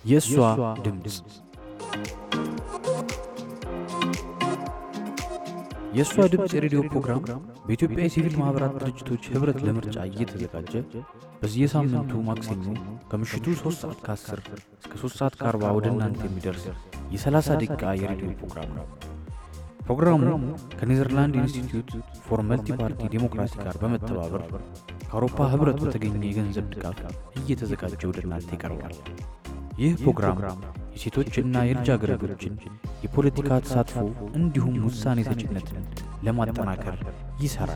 የእሷ ድምፅ የእሷ ድምፅ የሬዲዮ ፕሮግራም በኢትዮጵያ የሲቪል ማኅበራት ድርጅቶች ኅብረት ለምርጫ እየተዘጋጀ በየሳምንቱ ማክሰኞ ከምሽቱ 3 ሰዓት ከ10 እስከ 3 ሰዓት ከ40 ወደ እናንተ የሚደርስ የ30 ደቂቃ የሬዲዮ ፕሮግራም ነው። ፕሮግራሙ ከኔዘርላንድ ኢንስቲትዩት ፎር መልቲ ፓርቲ ዴሞክራሲ ጋር በመተባበር ከአውሮፓ ኅብረት በተገኘ የገንዘብ ድጋፍ እየተዘጋጀ ወደ እናንተ ይቀርባል። ይህ ፕሮግራም የሴቶችና የልጃገረዶችን የፖለቲካ ተሳትፎ እንዲሁም ውሳኔ ሰጭነትን ለማጠናከር ይሠራል።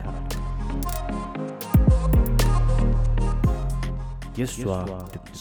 የእሷ ድምፅ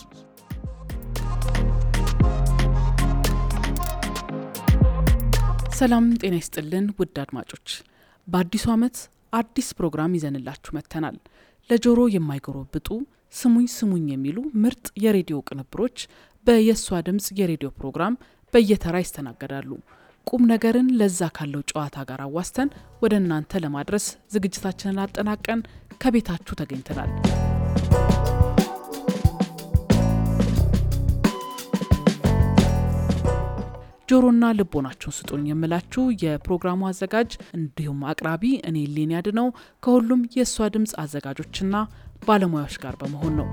ሰላም ጤና ይስጥልን ውድ አድማጮች፣ በአዲሱ ዓመት አዲስ ፕሮግራም ይዘንላችሁ መጥተናል። ለጆሮ የማይጎረብጡ ስሙኝ ስሙኝ የሚሉ ምርጥ የሬዲዮ ቅንብሮች በየእሷ ድምፅ የሬዲዮ ፕሮግራም በየተራ ይስተናገዳሉ። ቁም ነገርን ለዛ ካለው ጨዋታ ጋር አዋስተን ወደ እናንተ ለማድረስ ዝግጅታችንን አጠናቀን ከቤታችሁ ተገኝተናል። ጆሮና ልቦናችሁን ስጡኝ የምላችሁ የፕሮግራሙ አዘጋጅ እንዲሁም አቅራቢ እኔ ሌን ያድነው ከሁሉም የእሷ ድምፅ አዘጋጆችና ባለሙያዎች ጋር በመሆን ነው።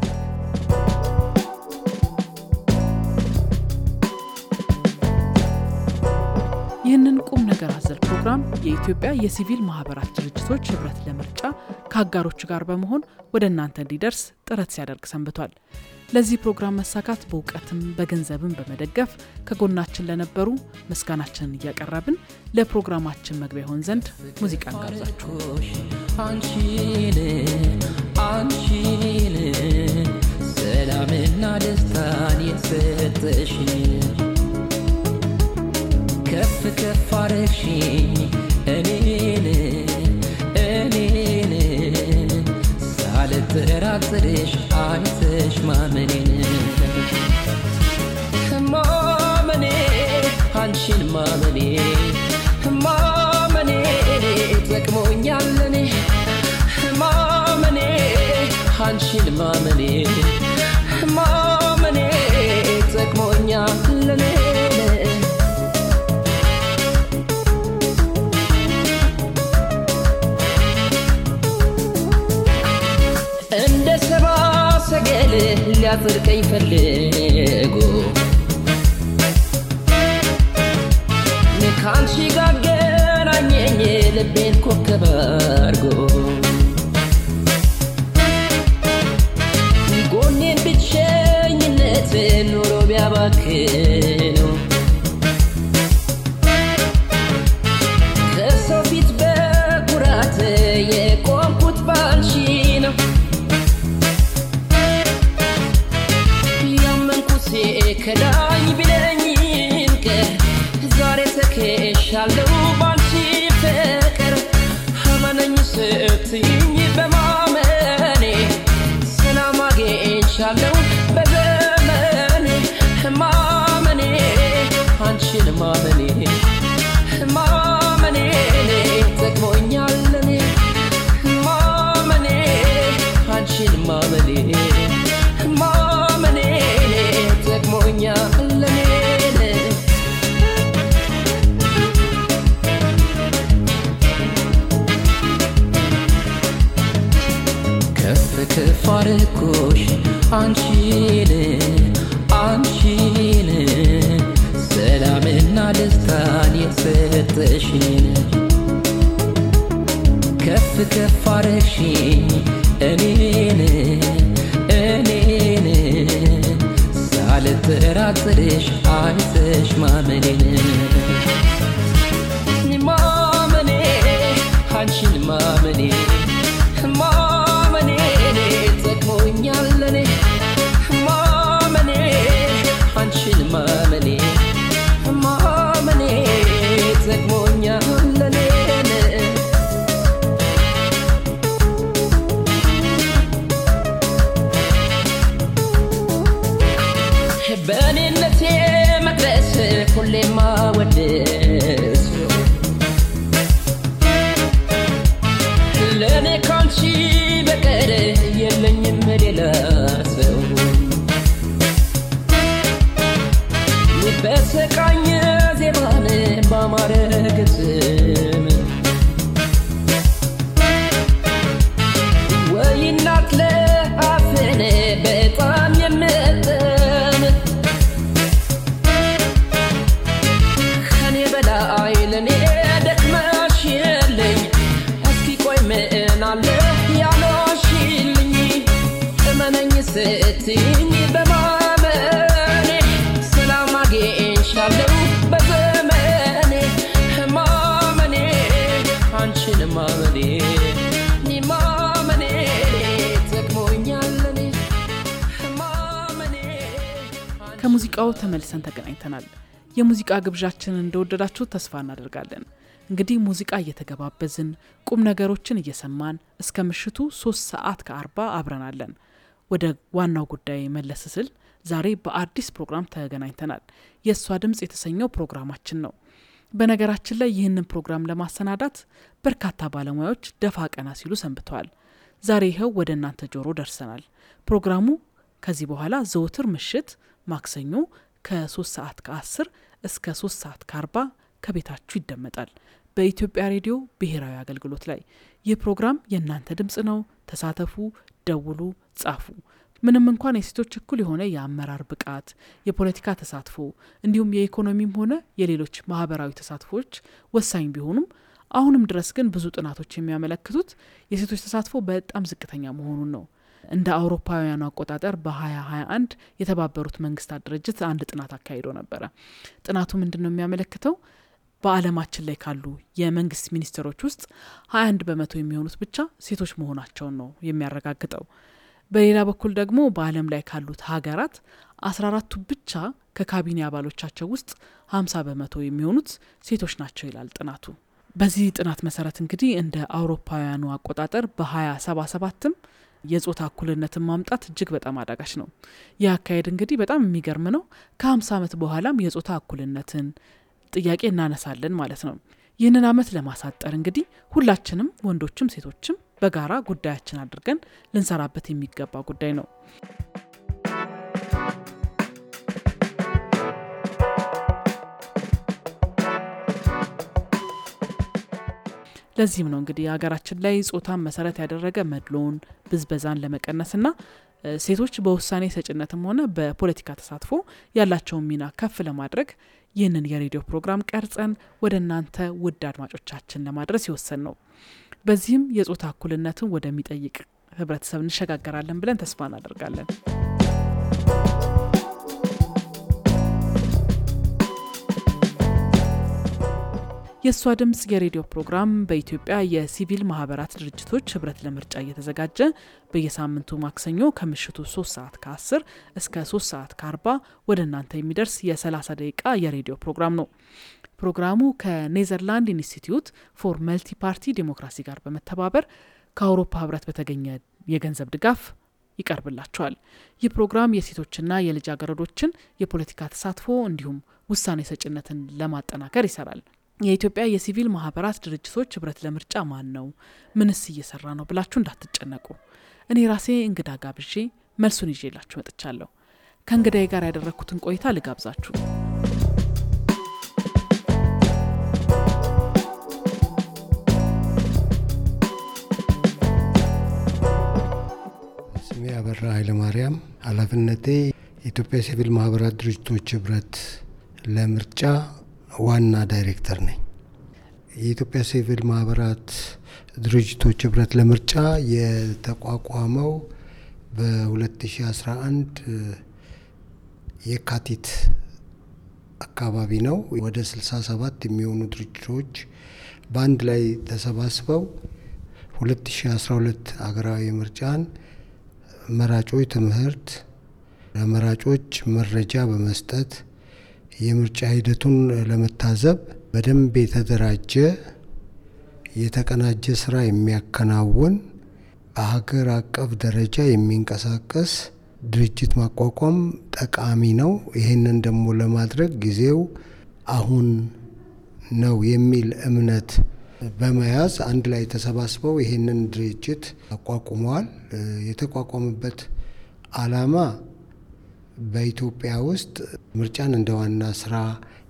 ይህንን ቁም ነገር አዘል ፕሮግራም የኢትዮጵያ የሲቪል ማህበራት ድርጅቶች ኅብረት ለምርጫ ከአጋሮች ጋር በመሆን ወደ እናንተ እንዲደርስ ጥረት ሲያደርግ ሰንብቷል። ለዚህ ፕሮግራም መሳካት በእውቀትም በገንዘብም በመደገፍ ከጎናችን ለነበሩ ምስጋናችንን እያቀረብን ለፕሮግራማችን መግቢያ ይሆን ዘንድ ሙዚቃ እንጋብዛችሁ። አንቺን አንቺን ሰላምና ደስታን የሰጠሽን ከፍ ከፍ አረግሽኝ እኔን እኔን ሳልጠራጥርሽ አይተሽ ማመኔን ማመኔ አንቺን ማመኔ ማመኔ ጠቅሞኛል እኔ ማመኔ አንቺን ማመኔ ማመኔ ጠቅሞኛል እኔ እንደ ሰባ ሰገል ሊያጽድቀኝ ፈልጎ ከአንቺ ጋር ገናኘኝ ልቤን ኮከብ አርጎ ጎኔን ብቸኝነት ኑሮ ቢያባክነው ከሰው ፊት በኩራት የቆምኩት ባንቺ ነው ያመንኩት ከዳኝ ቢለኝም ቀር ዛሬ ተከሻለሁ ባንቺ ፍቅር አመነኝ ስትይኝ በማመኔ ሰላም አግኝቻለሁ በዘመኔ ማመኔ አንቺን ማመኔ ማመኔ ጠቅሞኛል እኔ ማመኔ አንቺን ማመኔ ማመኔ ጠቅሞኛል እኔ ከፍ ከፍ አረኩሽ አንቺን አንቺን ሰላምና ደስታን የሰጠሽን ከፍ ከፍ አረግሽኝ እኔን እኔን ሳልጠራጥርሽ አይተሽ ማመኔን ማመኔ አንቺን ማመኔ ማመኔ ጠቅሞኛል እኔ ማመኔ አንቺን ማመኔ ማመኔ ጠቅሞኛል እኔ በእኔነቴ መቅደስ ሁሌማ ወደስ ለእኔ ካንቺ በቀር የለኝም ሌላ ሰው መለያየትም ወይ እናት ለአፍን በጣም የምጥም ከኔ በላይ ለኔ ደክመሽ የለኝ እስኪ ቆይ ምን አለ ያለሽልኝ እመነኝ ስትኝ በማመኔ ሰላም አግኝቻለሁ በዘመኔ ማመኔ አንቺን ማመኔ እኔ ማመኔ ጠቅሞኛል እኔ ማመኔ ከሙዚቃው ተመልሰን ተገናኝተናል። የሙዚቃ ግብዣችንን እንደወደዳችሁ ተስፋ እናደርጋለን። እንግዲህ ሙዚቃ እየተገባበዝን ቁም ነገሮችን እየሰማን እስከ ምሽቱ ሶስት ሰዓት ከአርባ አብረናለን። ወደ ዋናው ጉዳይ መለስ ስል ዛሬ በአዲስ ፕሮግራም ተገናኝተናል። የእሷ ድምፅ የተሰኘው ፕሮግራማችን ነው። በነገራችን ላይ ይህንን ፕሮግራም ለማሰናዳት በርካታ ባለሙያዎች ደፋ ቀና ሲሉ ሰንብተዋል። ዛሬ ይኸው ወደ እናንተ ጆሮ ደርሰናል። ፕሮግራሙ ከዚህ በኋላ ዘወትር ምሽት ማክሰኞ ከ3 ሰዓት ከ10 እስከ 3 ሰዓት ከ40 ከቤታችሁ ይደመጣል በኢትዮጵያ ሬዲዮ ብሔራዊ አገልግሎት ላይ። ይህ ፕሮግራም የእናንተ ድምፅ ነው። ተሳተፉ፣ ደውሉ፣ ጻፉ። ምንም እንኳን የሴቶች እኩል የሆነ የአመራር ብቃት፣ የፖለቲካ ተሳትፎ እንዲሁም የኢኮኖሚም ሆነ የሌሎች ማህበራዊ ተሳትፎዎች ወሳኝ ቢሆኑም አሁንም ድረስ ግን ብዙ ጥናቶች የሚያመለክቱት የሴቶች ተሳትፎ በጣም ዝቅተኛ መሆኑን ነው። እንደ አውሮፓውያኑ አቆጣጠር በ2021 የተባበሩት መንግስታት ድርጅት አንድ ጥናት አካሂዶ ነበረ። ጥናቱ ምንድን ነው የሚያመለክተው? በዓለማችን ላይ ካሉ የመንግስት ሚኒስቴሮች ውስጥ 21 በመቶ የሚሆኑት ብቻ ሴቶች መሆናቸውን ነው የሚያረጋግጠው። በሌላ በኩል ደግሞ በዓለም ላይ ካሉት ሀገራት 14ቱ ብቻ ከካቢኔ አባሎቻቸው ውስጥ 50 በመቶ የሚሆኑት ሴቶች ናቸው ይላል ጥናቱ። በዚህ ጥናት መሰረት እንግዲህ እንደ አውሮፓውያኑ አቆጣጠር በ2077ም የጾታ እኩልነትን ማምጣት እጅግ በጣም አዳጋች ነው። ይህ አካሄድ እንግዲህ በጣም የሚገርም ነው። ከ50 ዓመት በኋላም የጾታ እኩልነትን ጥያቄ እናነሳለን ማለት ነው። ይህንን አመት ለማሳጠር እንግዲህ ሁላችንም ወንዶችም ሴቶችም በጋራ ጉዳያችን አድርገን ልንሰራበት የሚገባ ጉዳይ ነው። ለዚህም ነው እንግዲህ ሀገራችን ላይ ጾታን መሰረት ያደረገ መድሎን፣ ብዝበዛን ለመቀነስና ሴቶች በውሳኔ ሰጭነትም ሆነ በፖለቲካ ተሳትፎ ያላቸውን ሚና ከፍ ለማድረግ ይህንን የሬዲዮ ፕሮግራም ቀርጸን ወደ እናንተ ውድ አድማጮቻችን ለማድረስ የወሰን ነው። በዚህም የጾታ እኩልነትን ወደሚጠይቅ ህብረተሰብ እንሸጋገራለን ብለን ተስፋ እናደርጋለን። የእሷ ድምፅ የሬዲዮ ፕሮግራም በኢትዮጵያ የሲቪል ማህበራት ድርጅቶች ህብረት ለምርጫ እየተዘጋጀ በየሳምንቱ ማክሰኞ ከምሽቱ 3 ሰዓት ከ10 እስከ 3 ሰዓት ከ40 ወደ እናንተ የሚደርስ የ30 ደቂቃ የሬዲዮ ፕሮግራም ነው። ፕሮግራሙ ከኔዘርላንድ ኢንስቲትዩት ፎር መልቲ ፓርቲ ዴሞክራሲ ጋር በመተባበር ከአውሮፓ ህብረት በተገኘ የገንዘብ ድጋፍ ይቀርብላቸዋል። ይህ ፕሮግራም የሴቶችና የልጃገረዶችን የፖለቲካ ተሳትፎ እንዲሁም ውሳኔ ሰጭነትን ለማጠናከር ይሰራል። የኢትዮጵያ የሲቪል ማህበራት ድርጅቶች ህብረት ለምርጫ ማን ነው? ምንስ እየሰራ ነው ብላችሁ እንዳትጨነቁ። እኔ ራሴ እንግዳ ጋብዤ መልሱን ይዤላችሁ መጥቻለሁ። ከእንግዳዬ ጋር ያደረግኩትን ቆይታ ልጋብዛችሁ። ስሜ አበራ ኃይለማርያም፣ ኃላፊነቴ የኢትዮጵያ ሲቪል ማህበራት ድርጅቶች ህብረት ለምርጫ ዋና ዳይሬክተር ነኝ። የኢትዮጵያ ሲቪል ማህበራት ድርጅቶች ህብረት ለምርጫ የተቋቋመው በ2011 የካቲት አካባቢ ነው። ወደ 67 የሚሆኑ ድርጅቶች በአንድ ላይ ተሰባስበው 2012 ሀገራዊ ምርጫን መራጮች ትምህርት ለመራጮች መረጃ በመስጠት የምርጫ ሂደቱን ለመታዘብ በደንብ የተደራጀ የተቀናጀ ስራ የሚያከናውን በሀገር አቀፍ ደረጃ የሚንቀሳቀስ ድርጅት ማቋቋም ጠቃሚ ነው። ይህንን ደግሞ ለማድረግ ጊዜው አሁን ነው የሚል እምነት በመያዝ አንድ ላይ ተሰባስበው ይህንን ድርጅት አቋቁመዋል። የተቋቋመበት ዓላማ በኢትዮጵያ ውስጥ ምርጫን እንደ ዋና ስራ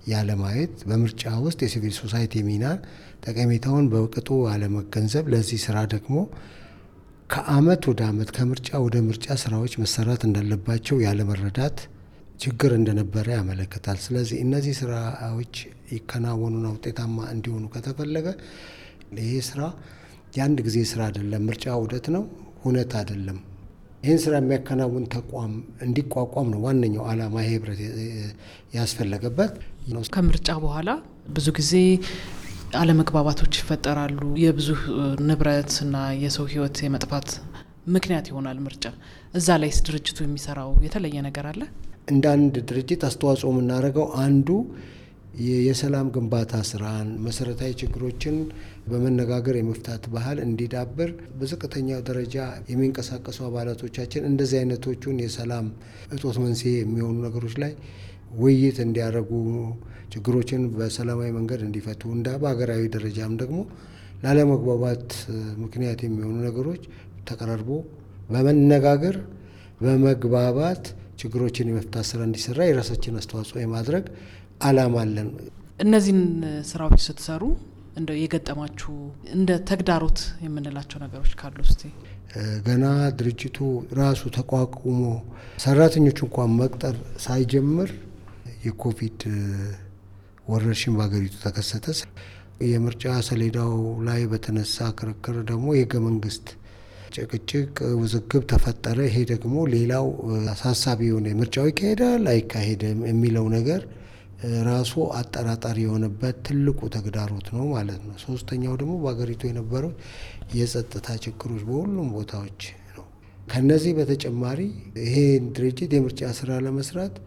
ያለማየት፣ በምርጫ ውስጥ የሲቪል ሶሳይቲ ሚና ጠቀሜታውን በቅጡ አለመገንዘብ፣ ለዚህ ስራ ደግሞ ከአመት ወደ አመት ከምርጫ ወደ ምርጫ ስራዎች መሰራት እንዳለባቸው ያለመረዳት ችግር እንደነበረ ያመለክታል። ስለዚህ እነዚህ ስራዎች ይከናወኑና ውጤታማ እንዲሆኑ ከተፈለገ ይሄ ስራ የአንድ ጊዜ ስራ አይደለም። ምርጫ ውደት ነው፣ ሁነት አይደለም። ይህን ስራ የሚያከናውን ተቋም እንዲቋቋም ነው ዋነኛው ዓላማ። ይሄ ህብረት ያስፈለገበት ከምርጫ በኋላ ብዙ ጊዜ አለመግባባቶች ይፈጠራሉ። የብዙ ንብረትና የሰው ህይወት የመጥፋት ምክንያት ይሆናል ምርጫ። እዛ ላይስ ድርጅቱ የሚሰራው የተለየ ነገር አለ? እንደ አንድ ድርጅት አስተዋጽኦ የምናደርገው አንዱ የሰላም ግንባታ ስራን መሰረታዊ ችግሮችን በመነጋገር የመፍታት ባህል እንዲዳብር በዝቅተኛው ደረጃ የሚንቀሳቀሱ አባላቶቻችን እንደዚህ አይነቶቹን የሰላም እጦት መንስኤ የሚሆኑ ነገሮች ላይ ውይይት እንዲያደርጉ ችግሮችን በሰላማዊ መንገድ እንዲፈቱ እንደ በሀገራዊ ደረጃም ደግሞ ላለመግባባት ምክንያት የሚሆኑ ነገሮች ተቀራርቦ በመነጋገር በመግባባት ችግሮችን የመፍታት ስራ እንዲሰራ የራሳችን አስተዋጽኦ የማድረግ አላማ አለን። እነዚህን ስራዎች ስትሰሩ እንደው የገጠማችሁ እንደ ተግዳሮት የምንላቸው ነገሮች ካሉ እስቲ ገና ድርጅቱ ራሱ ተቋቁሞ ሰራተኞች እንኳን መቅጠር ሳይጀምር የኮቪድ ወረርሽኝ በሀገሪቱ ተከሰተ። የምርጫ ሰሌዳው ላይ በተነሳ ክርክር ደግሞ የህገ መንግስት ጭቅጭቅ፣ ውዝግብ ተፈጠረ። ይሄ ደግሞ ሌላው አሳሳቢ የሆነ ምርጫው ይካሄዳል አይካሄድም የሚለው ነገር ራሱ አጠራጣሪ የሆነበት ትልቁ ተግዳሮት ነው ማለት ነው። ሶስተኛው ደግሞ በሀገሪቱ የነበረው የጸጥታ ችግሮች በሁሉም ቦታዎች ነው። ከነዚህ በተጨማሪ ይሄ ድርጅት የምርጫ ስራ ለመስራት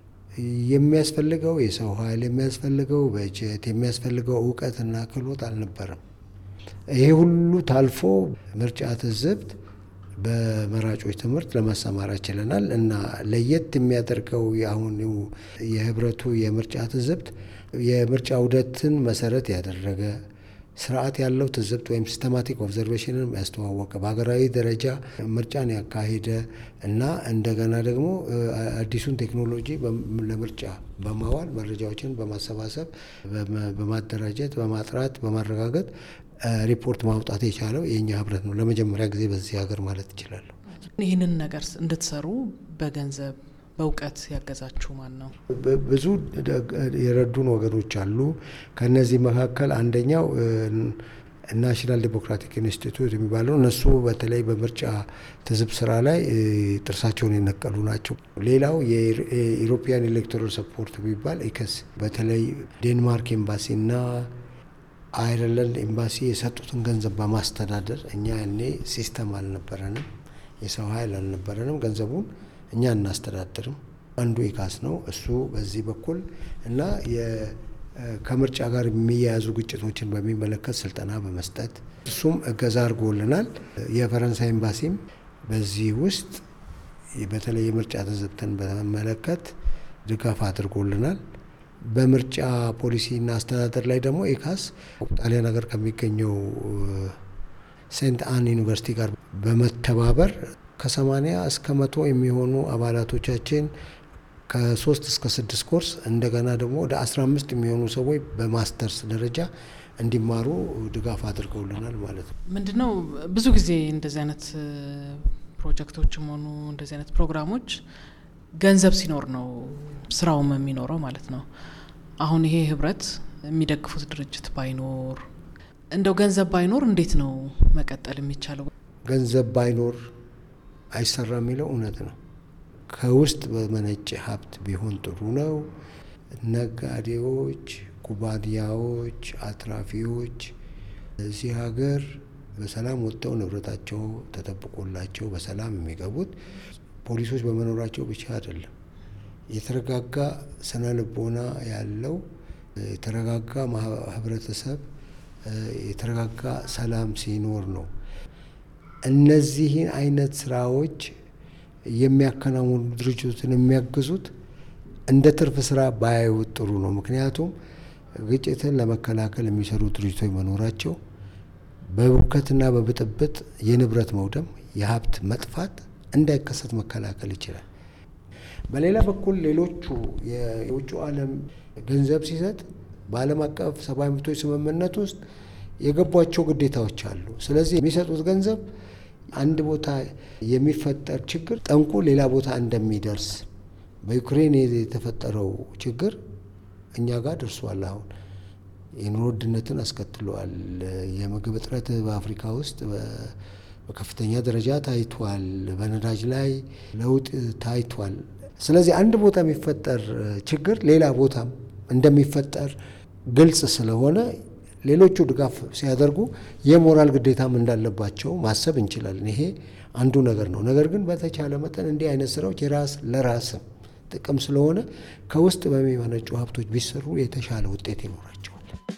የሚያስፈልገው የሰው ኃይል የሚያስፈልገው በጀት የሚያስፈልገው እውቀትና ክህሎት አልነበረም። ይሄ ሁሉ ታልፎ ምርጫ ትዝብት በመራጮች ትምህርት ለማሰማራት ችለናል እና ለየት የሚያደርገው የአሁን የህብረቱ የምርጫ ትዝብት የምርጫ ውደትን መሰረት ያደረገ ስርዓት ያለው ትዝብት ወይም ሲስተማቲክ ኦብዘርቬሽንን ያስተዋወቀ በሀገራዊ ደረጃ ምርጫን ያካሄደ እና እንደገና ደግሞ አዲሱን ቴክኖሎጂ ለምርጫ በማዋል መረጃዎችን በማሰባሰብ በማደራጀት በማጥራት በማረጋገጥ ሪፖርት ማውጣት የቻለው የእኛ ህብረት ነው። ለመጀመሪያ ጊዜ በዚህ ሀገር ማለት ይችላለሁ። ይህንን ነገር እንድትሰሩ በገንዘብ በእውቀት ያገዛችሁ ማን ነው? ብዙ የረዱን ወገኖች አሉ። ከነዚህ መካከል አንደኛው ናሽናል ዴሞክራቲክ ኢንስቲትዩት የሚባለው እነሱ በተለይ በምርጫ ትዝብ ስራ ላይ ጥርሳቸውን የነቀሉ ናቸው። ሌላው የኢሮፒያን ኤሌክቶራል ሰፖርት የሚባል ኢከስ በተለይ ዴንማርክ ኤምባሲና አይርላንድ ኤምባሲ የሰጡትን ገንዘብ በማስተዳደር እኛ ያኔ ሲስተም አልነበረንም፣ የሰው ኃይል አልነበረንም። ገንዘቡን እኛ እናስተዳድርም። አንዱ ኢካስ ነው እሱ በዚህ በኩል እና ከምርጫ ጋር የሚያያዙ ግጭቶችን በሚመለከት ስልጠና በመስጠት እሱም እገዛ አድርጎልናል። የፈረንሳይ ኤምባሲም በዚህ ውስጥ በተለይ የምርጫ ትዝብትን በመመለከት ድጋፍ አድርጎልናል። በምርጫ ፖሊሲና አስተዳደር ላይ ደግሞ ኤካስ ጣሊያን ሀገር ከሚገኘው ሴንት አን ዩኒቨርሲቲ ጋር በመተባበር ከሰማኒያ እስከ መቶ የሚሆኑ አባላቶቻችን ከሶስት እስከ ስድስት ኮርስ እንደገና ደግሞ ወደ አስራ አምስት የሚሆኑ ሰዎች በማስተርስ ደረጃ እንዲማሩ ድጋፍ አድርገውልናል ማለት ነው። ምንድነው ብዙ ጊዜ እንደዚህ አይነት ፕሮጀክቶችም ሆኑ እንደዚህ አይነት ፕሮግራሞች ገንዘብ ሲኖር ነው ስራውም የሚኖረው ማለት ነው። አሁን ይሄ ህብረት የሚደግፉት ድርጅት ባይኖር እንደው ገንዘብ ባይኖር እንዴት ነው መቀጠል የሚቻለው? ገንዘብ ባይኖር አይሰራ የሚለው እውነት ነው። ከውስጥ በመነጨ ሀብት ቢሆን ጥሩ ነው። ነጋዴዎች፣ ኩባንያዎች፣ አትራፊዎች እዚህ ሀገር በሰላም ወጥተው ንብረታቸው ተጠብቆላቸው በሰላም የሚገቡት ፖሊሶች በመኖራቸው ብቻ አይደለም። የተረጋጋ ስነ ልቦና ያለው የተረጋጋ ህብረተሰብ የተረጋጋ ሰላም ሲኖር ነው። እነዚህን አይነት ስራዎች የሚያከናውኑ ድርጅቶችን የሚያግዙት እንደ ትርፍ ስራ ባያዩት ጥሩ ነው። ምክንያቱም ግጭትን ለመከላከል የሚሰሩ ድርጅቶች መኖራቸው በሁከትና በብጥብጥ የንብረት መውደም፣ የሀብት መጥፋት እንዳይከሰት መከላከል ይችላል። በሌላ በኩል ሌሎቹ የውጭ ዓለም ገንዘብ ሲሰጥ በዓለም አቀፍ ሰብአዊ መብቶች ስምምነት ውስጥ የገቧቸው ግዴታዎች አሉ። ስለዚህ የሚሰጡት ገንዘብ አንድ ቦታ የሚፈጠር ችግር ጠንቁ ሌላ ቦታ እንደሚደርስ በዩክሬን የተፈጠረው ችግር እኛ ጋር ደርሷል። አሁን የኑሮ ውድነትን አስከትሏል። የምግብ እጥረት በአፍሪካ ውስጥ በከፍተኛ ደረጃ ታይቷል። በነዳጅ ላይ ለውጥ ታይቷል። ስለዚህ አንድ ቦታ የሚፈጠር ችግር ሌላ ቦታም እንደሚፈጠር ግልጽ ስለሆነ ሌሎቹ ድጋፍ ሲያደርጉ የሞራል ግዴታም እንዳለባቸው ማሰብ እንችላለን። ይሄ አንዱ ነገር ነው። ነገር ግን በተቻለ መጠን እንዲህ አይነት ስራዎች የራስ ለራስም ጥቅም ስለሆነ ከውስጥ በሚመነጩ ሀብቶች ቢሰሩ የተሻለ ውጤት ይኖራቸዋል።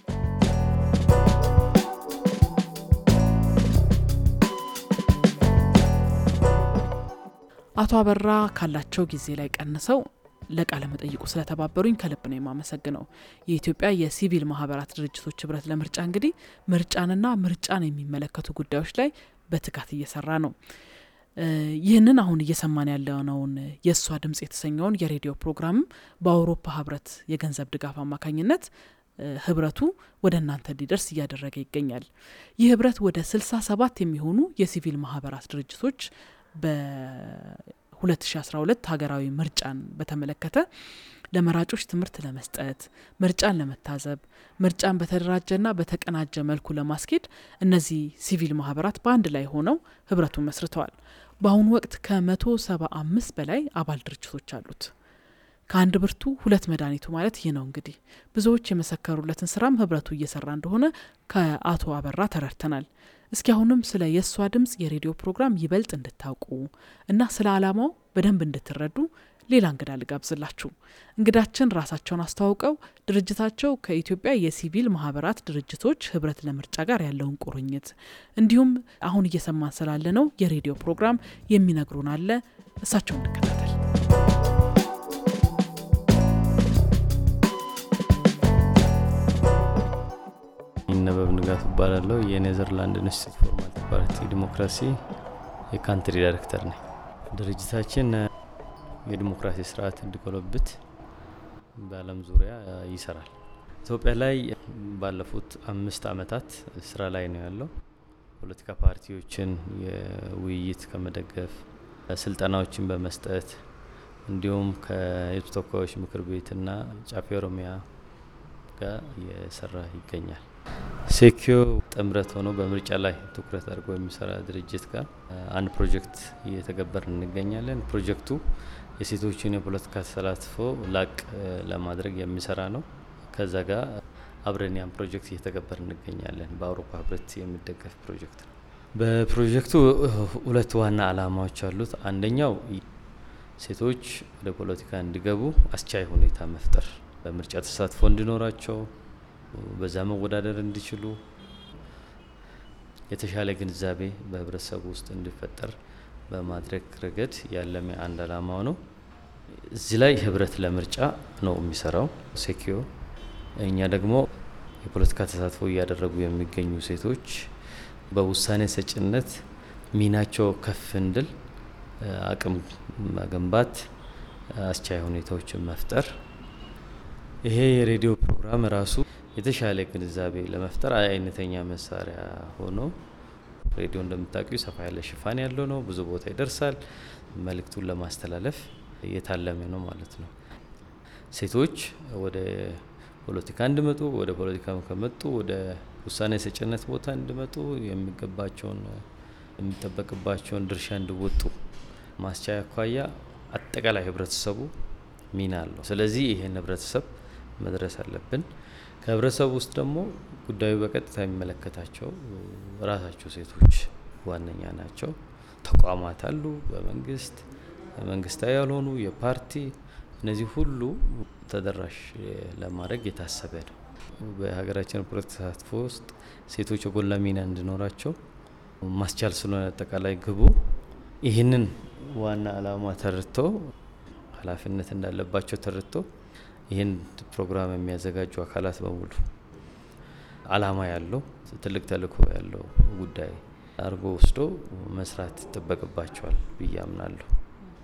አቶ አበራ ካላቸው ጊዜ ላይ ቀንሰው ለቃለ መጠይቁ ስለተባበሩኝ ከልብ ነው የማመሰግነው። የኢትዮጵያ የሲቪል ማህበራት ድርጅቶች ህብረት ለምርጫ እንግዲህ ምርጫንና ምርጫን የሚመለከቱ ጉዳዮች ላይ በትጋት እየሰራ ነው። ይህንን አሁን እየሰማን ያለነውን የእሷ ድምጽ የተሰኘውን የሬዲዮ ፕሮግራምም በአውሮፓ ህብረት የገንዘብ ድጋፍ አማካኝነት ህብረቱ ወደ እናንተ እንዲደርስ እያደረገ ይገኛል። ይህ ህብረት ወደ ስልሳ ሰባት የሚሆኑ የሲቪል ማህበራት ድርጅቶች በ2012 ሀገራዊ ምርጫን በተመለከተ ለመራጮች ትምህርት ለመስጠት ምርጫን ለመታዘብ ምርጫን በተደራጀና በተቀናጀ መልኩ ለማስኬድ እነዚህ ሲቪል ማህበራት በአንድ ላይ ሆነው ህብረቱን መስርተዋል። በአሁኑ ወቅት ከመቶ ሰባ አምስት በላይ አባል ድርጅቶች አሉት። ከአንድ ብርቱ ሁለት መድኃኒቱ ማለት ይህ ነው። እንግዲህ ብዙዎች የመሰከሩለትን ስራም ህብረቱ እየሰራ እንደሆነ ከአቶ አበራ ተረድተናል። እስኪ አሁንም ስለ የእሷ ድምጽ የሬዲዮ ፕሮግራም ይበልጥ እንድታውቁ እና ስለ አላማው በደንብ እንድትረዱ ሌላ እንግዳ ልጋብዝላችሁ። እንግዳችን ራሳቸውን አስተዋውቀው ድርጅታቸው ከኢትዮጵያ የሲቪል ማህበራት ድርጅቶች ህብረት ለምርጫ ጋር ያለውን ቁርኝት እንዲሁም አሁን እየሰማን ስላለ ነው የሬዲዮ ፕሮግራም የሚነግሩን አለ። እሳቸው እንከታተል። ይነበብ ንጋቱ እባላለሁ። የኔዘርላንድ ኢንስቲትዩት ፎር ማልቲ ፓርቲ ዲሞክራሲ የካንትሪ ዳይሬክተር ነኝ። ድርጅታችን የዲሞክራሲ ስርዓት እንዲጎለብት በዓለም ዙሪያ ይሰራል። ኢትዮጵያ ላይ ባለፉት አምስት አመታት ስራ ላይ ነው ያለው። ፖለቲካ ፓርቲዎችን የውይይት ከመደገፍ ስልጠናዎችን በመስጠት እንዲሁም ከህዝብ ተወካዮች ምክር ቤትና ጫፌ ኦሮሚያ ጋር እየሰራ ይገኛል። ሴኪዮ ጥምረት ሆኖ በምርጫ ላይ ትኩረት አድርጎ የሚሰራ ድርጅት ጋር አንድ ፕሮጀክት እየተገበር እንገኛለን። ፕሮጀክቱ የሴቶችን የፖለቲካ ተሳትፎ ላቅ ለማድረግ የሚሰራ ነው። ከዛ ጋር አብረን ያን ፕሮጀክት እየተገበር እንገኛለን። በአውሮፓ ህብረት የሚደገፍ ፕሮጀክት ነው። በፕሮጀክቱ ሁለት ዋና አላማዎች አሉት። አንደኛው ሴቶች ወደ ፖለቲካ እንዲገቡ አስቻይ ሁኔታ መፍጠር፣ በምርጫ ተሳትፎ እንዲኖራቸው፣ በዛ መወዳደር እንዲችሉ የተሻለ ግንዛቤ በህብረተሰቡ ውስጥ እንዲፈጠር በማድረግ ረገድ ያለመ አንድ አላማው ነው። እዚህ ላይ ህብረት ለምርጫ ነው የሚሰራው ሴኪዮ። እኛ ደግሞ የፖለቲካ ተሳትፎ እያደረጉ የሚገኙ ሴቶች በውሳኔ ሰጭነት ሚናቸው ከፍ እንድል አቅም መገንባት፣ አስቻይ ሁኔታዎችን መፍጠር። ይሄ የሬዲዮ ፕሮግራም ራሱ የተሻለ ግንዛቤ ለመፍጠር አይነተኛ መሳሪያ ሆኖ ሬዲዮ እንደምታውቂው ሰፋ ያለ ሽፋን ያለው ነው። ብዙ ቦታ ይደርሳል። መልእክቱን ለማስተላለፍ እየታለመ ነው ማለት ነው። ሴቶች ወደ ፖለቲካ እንዲመጡ፣ ወደ ፖለቲካ ከመጡ ወደ ውሳኔ ሰጭነት ቦታ እንዲመጡ የሚገባቸውን የሚጠበቅባቸውን ድርሻ እንዲወጡ ማስቻያ አኳያ አጠቃላይ ህብረተሰቡ ሚና አለው። ስለዚህ ይህን ህብረተሰብ መድረስ አለብን። ከህብረተሰቡ ውስጥ ደግሞ ጉዳዩ በቀጥታ የሚመለከታቸው ራሳቸው ሴቶች ዋነኛ ናቸው። ተቋማት አሉ፣ በመንግስት መንግስታዊ ያልሆኑ የፓርቲ እነዚህ ሁሉ ተደራሽ ለማድረግ የታሰበ ነው። በሀገራችን ፖለቲካ ተሳትፎ ውስጥ ሴቶች የጎላ ሚና እንዲኖራቸው ማስቻል ስለሆነ አጠቃላይ ግቡ ይህንን ዋና አላማ ተረድቶ ኃላፊነት እንዳለባቸው ተረድቶ ይህን ፕሮግራም የሚያዘጋጁ አካላት በሙሉ አላማ ያለው ትልቅ ተልእኮ ያለው ጉዳይ አድርጎ ወስዶ መስራት ይጠበቅባቸዋል ብዬ አምናለሁ።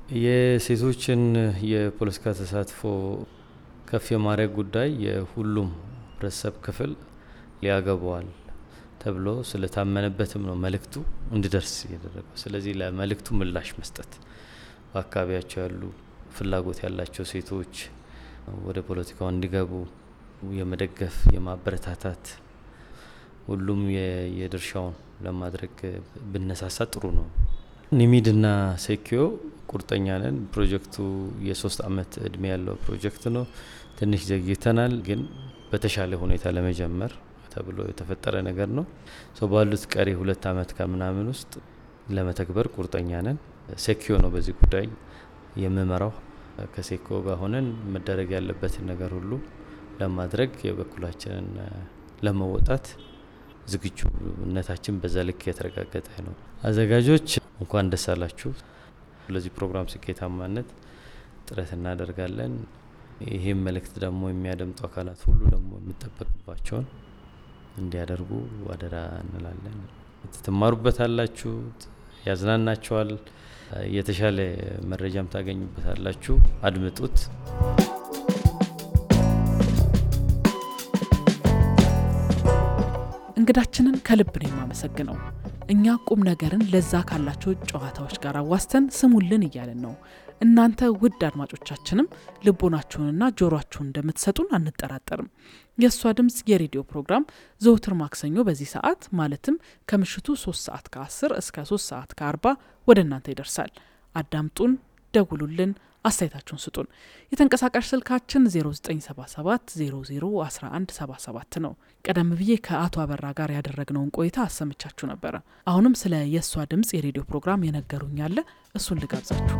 የሴቶችን የፖለቲካ ተሳትፎ ከፍ የማድረግ ጉዳይ የሁሉም ህብረተሰብ ክፍል ሊያገባዋል ተብሎ ስለታመነበትም ነው መልእክቱ እንዲደርስ እየደረገው። ስለዚህ ለመልእክቱ ምላሽ መስጠት በአካባቢያቸው ያሉ ፍላጎት ያላቸው ሴቶች ወደ ፖለቲካው እንዲገቡ የመደገፍ የማበረታታት ሁሉም የድርሻውን ለማድረግ ብነሳሳ ጥሩ ነው። ኒሚድና ሴኪዮ ቁርጠኛ ነን። ፕሮጀክቱ የሶስት አመት እድሜ ያለው ፕሮጀክት ነው። ትንሽ ዘግይተናል፣ ግን በተሻለ ሁኔታ ለመጀመር ተብሎ የተፈጠረ ነገር ነው። ሰው ባሉት ቀሪ ሁለት አመት ከምናምን ውስጥ ለመተግበር ቁርጠኛ ነን። ሴኪዮ ነው በዚህ ጉዳይ የምመራው። ከሴኮ ጋር ሆነን መደረግ ያለበትን ነገር ሁሉ ለማድረግ የበኩላችንን ለመወጣት ዝግጁነታችን በዛ ልክ የተረጋገጠ ነው። አዘጋጆች እንኳን ደስ አላችሁ። ለዚህ ፕሮግራም ስኬታማነት ጥረት እናደርጋለን። ይህም መልእክት ደግሞ የሚያደምጡ አካላት ሁሉ ደግሞ የሚጠበቅባቸውን እንዲያደርጉ አደራ እንላለን። ትማሩበታላችሁ፣ ያዝናናቸዋል፣ የተሻለ መረጃም ታገኙበታላችሁ። አድምጡት። እንግዳችንን ከልብ ነው የማመሰግነው። እኛ ቁም ነገርን ለዛ ካላቸው ጨዋታዎች ጋር አዋስተን ስሙልን እያለን ነው። እናንተ ውድ አድማጮቻችንም ልቦናችሁንና ጆሮአችሁን እንደምትሰጡን አንጠራጠርም። የእሷ ድምፅ የሬዲዮ ፕሮግራም ዘውትር ማክሰኞ በዚህ ሰዓት ማለትም ከምሽቱ 3 ሰዓት ከ10 እስከ 3 ሰዓት ከ40 ወደ እናንተ ይደርሳል። አዳምጡን፣ ደውሉልን፣ አስተያየታችሁን ስጡን። የተንቀሳቃሽ ስልካችን 0977 001177 ነው። ቀደም ብዬ ከአቶ አበራ ጋር ያደረግነውን ቆይታ አሰምቻችሁ ነበረ። አሁንም ስለ የእሷ ድምፅ የሬዲዮ ፕሮግራም የነገሩኝ አለ። እሱን ልጋብዛችሁ።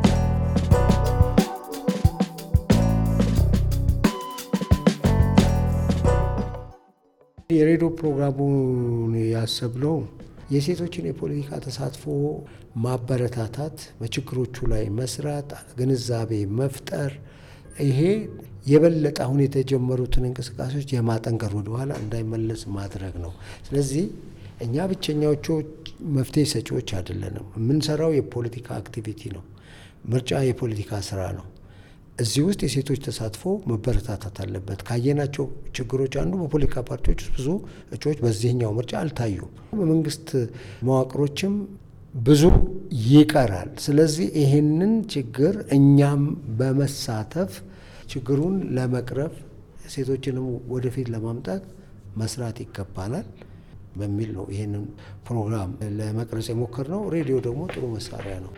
የሬዲዮ ፕሮግራሙን ያሰብነው የሴቶችን የፖለቲካ ተሳትፎ ማበረታታት፣ በችግሮቹ ላይ መስራት፣ ግንዛቤ መፍጠር፣ ይሄ የበለጠ አሁን የተጀመሩትን እንቅስቃሴዎች የማጠንከር ወደኋላ እንዳይመለስ ማድረግ ነው። ስለዚህ እኛ ብቸኛዎቹ መፍትሄ ሰጪዎች አይደለንም። የምንሰራው የፖለቲካ አክቲቪቲ ነው። ምርጫ የፖለቲካ ስራ ነው። እዚህ ውስጥ የሴቶች ተሳትፎ መበረታታት አለበት። ካየናቸው ችግሮች አንዱ በፖለቲካ ፓርቲዎች ውስጥ ብዙ እጩዎች በዚህኛው ምርጫ አልታዩም። በመንግስት መዋቅሮችም ብዙ ይቀራል። ስለዚህ ይህንን ችግር እኛም በመሳተፍ ችግሩን ለመቅረፍ ሴቶችንም ወደፊት ለማምጣት መስራት ይገባናል በሚል ነው ይህንን ፕሮግራም ለመቅረጽ የሞከርነው። ሬዲዮ ደግሞ ጥሩ መሳሪያ ነው።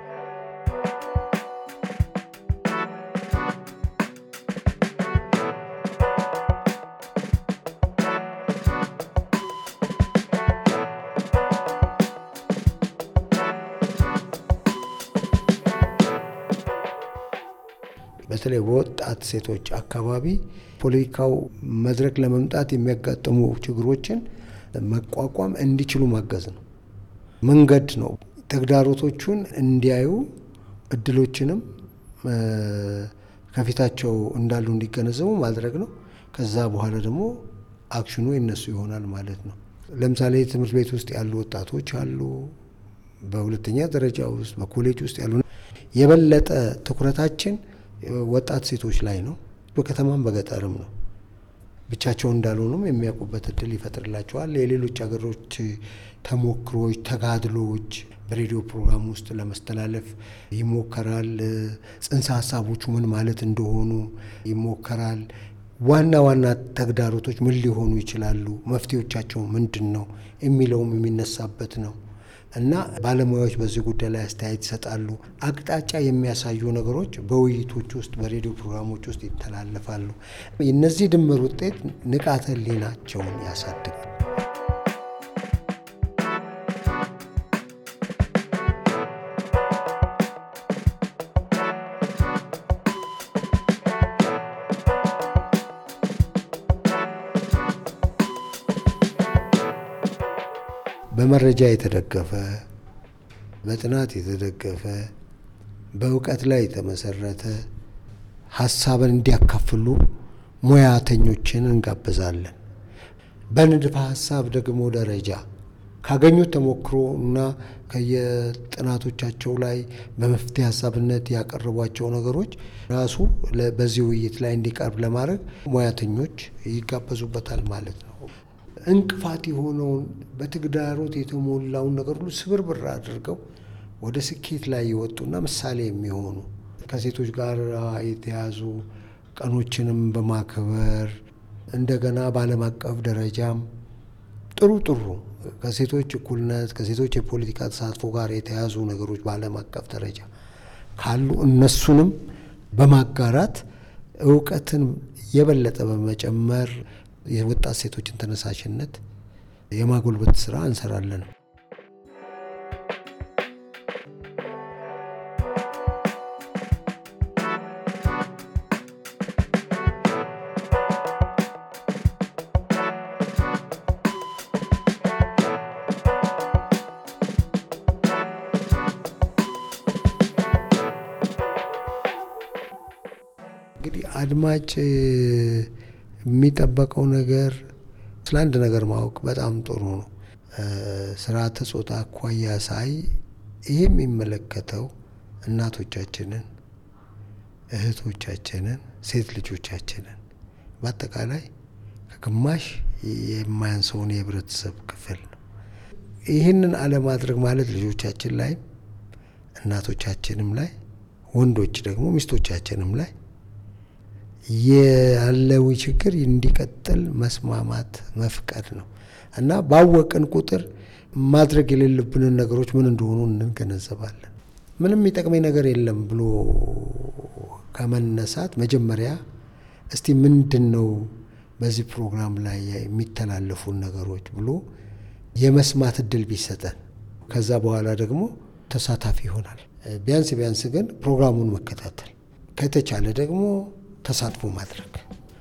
በተለይ በወጣት ሴቶች አካባቢ ፖለቲካው መድረክ ለመምጣት የሚያጋጥሙ ችግሮችን መቋቋም እንዲችሉ ማገዝ ነው። መንገድ ነው። ተግዳሮቶቹን እንዲያዩ እድሎችንም ከፊታቸው እንዳሉ እንዲገነዘቡ ማድረግ ነው። ከዛ በኋላ ደግሞ አክሽኑ የነሱ ይሆናል ማለት ነው። ለምሳሌ ትምህርት ቤት ውስጥ ያሉ ወጣቶች አሉ። በሁለተኛ ደረጃ ውስጥ በኮሌጅ ውስጥ ያሉ የበለጠ ትኩረታችን ወጣት ሴቶች ላይ ነው። በከተማም በገጠርም ነው። ብቻቸውን እንዳልሆኑም የሚያውቁበት እድል ይፈጥርላቸዋል። የሌሎች ሀገሮች ተሞክሮች፣ ተጋድሎዎች በሬዲዮ ፕሮግራም ውስጥ ለመስተላለፍ ይሞከራል። ጽንሰ ሀሳቦቹ ምን ማለት እንደሆኑ ይሞከራል። ዋና ዋና ተግዳሮቶች ምን ሊሆኑ ይችላሉ፣ መፍትሄዎቻቸው ምንድን ነው የሚለውም የሚነሳበት ነው እና ባለሙያዎች በዚህ ጉዳይ ላይ አስተያየት ይሰጣሉ። አቅጣጫ የሚያሳዩ ነገሮች በውይይቶች ውስጥ በሬዲዮ ፕሮግራሞች ውስጥ ይተላለፋሉ። የነዚህ ድምር ውጤት ንቃተ ህሊናቸውን ያሳድጋል። በመረጃ የተደገፈ በጥናት የተደገፈ በእውቀት ላይ የተመሰረተ ሀሳብን እንዲያካፍሉ ሙያተኞችን እንጋብዛለን። በንድፈ ሀሳብ ደግሞ ደረጃ ካገኙት ተሞክሮ እና ከየጥናቶቻቸው ላይ በመፍትሄ ሀሳብነት ያቀረቧቸው ነገሮች ራሱ በዚህ ውይይት ላይ እንዲቀርብ ለማድረግ ሙያተኞች ይጋበዙበታል ማለት ነው። እንቅፋት የሆነውን በተግዳሮት የተሞላውን ነገር ሁሉ ስብርብር አድርገው ወደ ስኬት ላይ የወጡና ምሳሌ የሚሆኑ ከሴቶች ጋር የተያዙ ቀኖችንም በማክበር እንደገና በዓለም አቀፍ ደረጃም ጥሩ ጥሩ ከሴቶች እኩልነት ከሴቶች የፖለቲካ ተሳትፎ ጋር የተያዙ ነገሮች በዓለም አቀፍ ደረጃ ካሉ እነሱንም በማጋራት እውቀትን የበለጠ በመጨመር የወጣት ሴቶችን ተነሳሽነት የማጎልበት ስራ እንሰራለን። እንግዲህ አድማጭ የሚጠበቀው ነገር ስለ አንድ ነገር ማወቅ በጣም ጥሩ ነው። ስርዓተ ጾታ አኳያ ሳይ ይህ የሚመለከተው እናቶቻችንን፣ እህቶቻችንን፣ ሴት ልጆቻችንን በአጠቃላይ ከግማሽ የማያንሰውን የህብረተሰብ ክፍል ነው። ይህንን አለማድረግ ማለት ልጆቻችን ላይም እናቶቻችንም ላይ ወንዶች ደግሞ ሚስቶቻችንም ላይ ያለው ችግር እንዲቀጥል መስማማት መፍቀድ ነው እና ባወቅን ቁጥር ማድረግ የሌለብንን ነገሮች ምን እንደሆኑ እንገነዘባለን። ምንም የሚጠቅመኝ ነገር የለም ብሎ ከመነሳት መጀመሪያ እስቲ ምንድን ነው በዚህ ፕሮግራም ላይ የሚተላለፉን ነገሮች ብሎ የመስማት እድል ቢሰጠን ከዛ በኋላ ደግሞ ተሳታፊ ይሆናል። ቢያንስ ቢያንስ ግን ፕሮግራሙን መከታተል ከተቻለ ደግሞ ተሳትፎ ማድረግ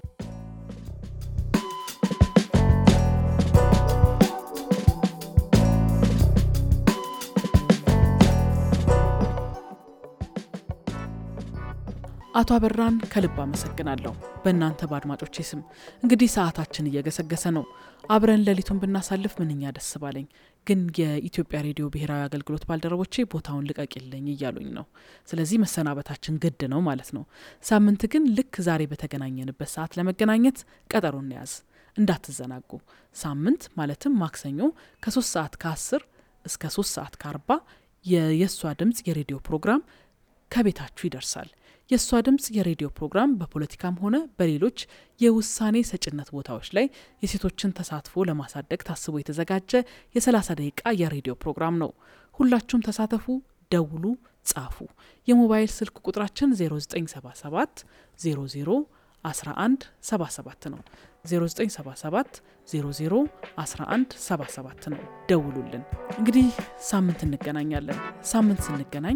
አቶ አበራን ከልብ አመሰግናለሁ። በእናንተ በአድማጮቼ ስም እንግዲህ ሰዓታችን እየገሰገሰ ነው። አብረን ሌሊቱን ብናሳልፍ ምንኛ ደስ ባለኝ። ግን የኢትዮጵያ ሬዲዮ ብሔራዊ አገልግሎት ባልደረቦቼ ቦታውን ልቀቅልኝ እያሉኝ ነው። ስለዚህ መሰናበታችን ግድ ነው ማለት ነው። ሳምንት ግን ልክ ዛሬ በተገናኘንበት ሰዓት ለመገናኘት ቀጠሮ እንያዝ፣ እንዳትዘናጉ። ሳምንት ማለትም ማክሰኞ ከሶስት ሰዓት ከአስር እስከ ሶስት ሰዓት ከአርባ የየሷ ድምፅ የሬዲዮ ፕሮግራም ከቤታችሁ ይደርሳል። የእሷ ድምፅ የሬዲዮ ፕሮግራም በፖለቲካም ሆነ በሌሎች የውሳኔ ሰጭነት ቦታዎች ላይ የሴቶችን ተሳትፎ ለማሳደግ ታስቦ የተዘጋጀ የ30 ደቂቃ የሬዲዮ ፕሮግራም ነው። ሁላችሁም ተሳተፉ፣ ደውሉ፣ ጻፉ። የሞባይል ስልክ ቁጥራችን 0977 00 11 77 ነው። 0977 00 11 77 ነው። ደውሉልን። እንግዲህ ሳምንት እንገናኛለን። ሳምንት ስንገናኝ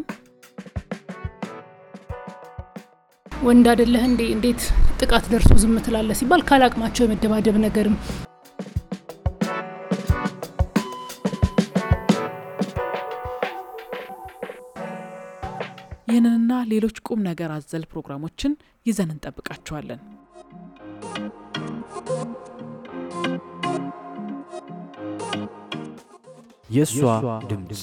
ወንድ አይደለህ እንዴ እንዴት ጥቃት ደርሶ ዝም ትላለህ ሲባል ካላቅማቸው የመደባደብ ነገርም ይህንንና ሌሎች ቁም ነገር አዘል ፕሮግራሞችን ይዘን እንጠብቃችኋለን። የእሷ ድምፅ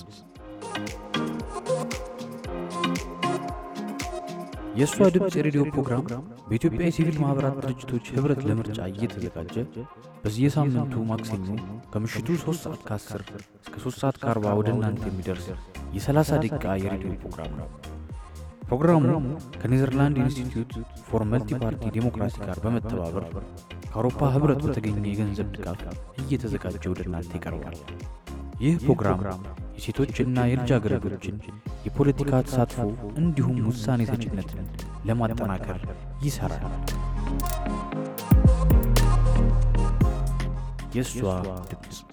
የእሷ ድምፅ የሬዲዮ ፕሮግራም በኢትዮጵያ የሲቪል ማኅበራት ድርጅቶች ኅብረት ለምርጫ እየተዘጋጀ በየሳምንቱ ማክሰኞ ከምሽቱ 3 ሰዓት ከ10 እስከ 3 ሰዓት ከ40 ወደ እናንተ የሚደርስ የ30 ደቂቃ የሬዲዮ ፕሮግራም ነው። ፕሮግራሙ ከኔዘርላንድ ኢንስቲትዩት ፎር መልቲ ፓርቲ ዴሞክራሲ ጋር በመተባበር ከአውሮፓ ኅብረት በተገኘ የገንዘብ ድጋፍ እየተዘጋጀ ወደ እናንተ ይቀርባል። ይህ ፕሮግራም የሴቶችና የልጃገረዶችን የፖለቲካ ተሳትፎ እንዲሁም ውሳኔ ሰጭነትን ለማጠናከር ይሠራል። የእሷ ድምፅ